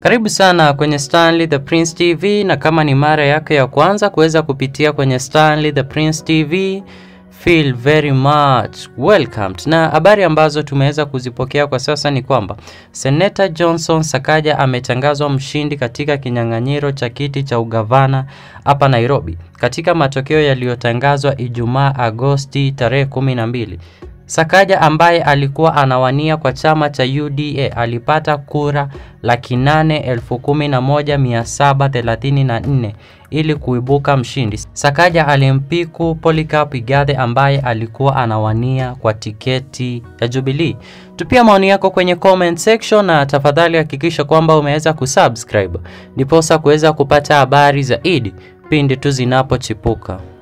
Karibu sana kwenye Stanley the Prince TV, na kama ni mara yako ya kwanza kuweza kupitia kwenye Stanley the Prince TV, feel very much welcomed. Na habari ambazo tumeweza kuzipokea kwa sasa ni kwamba Seneta Johnson Sakaja ametangazwa mshindi katika kinyang'anyiro cha kiti cha ugavana hapa Nairobi katika matokeo yaliyotangazwa Ijumaa Agosti tarehe 12. Sakaja ambaye alikuwa anawania kwa chama cha UDA alipata kura laki nane elfu kumi na moja mia saba thelathini na nne ili kuibuka mshindi. Sakaja alimpiku Polycarp Igathe ambaye alikuwa anawania kwa tiketi ya Jubilee. Tupia maoni yako kwenye comment section na tafadhali hakikisha kwamba umeweza kusubscribe ndiposa kuweza kupata habari zaidi pindi tu zinapochipuka.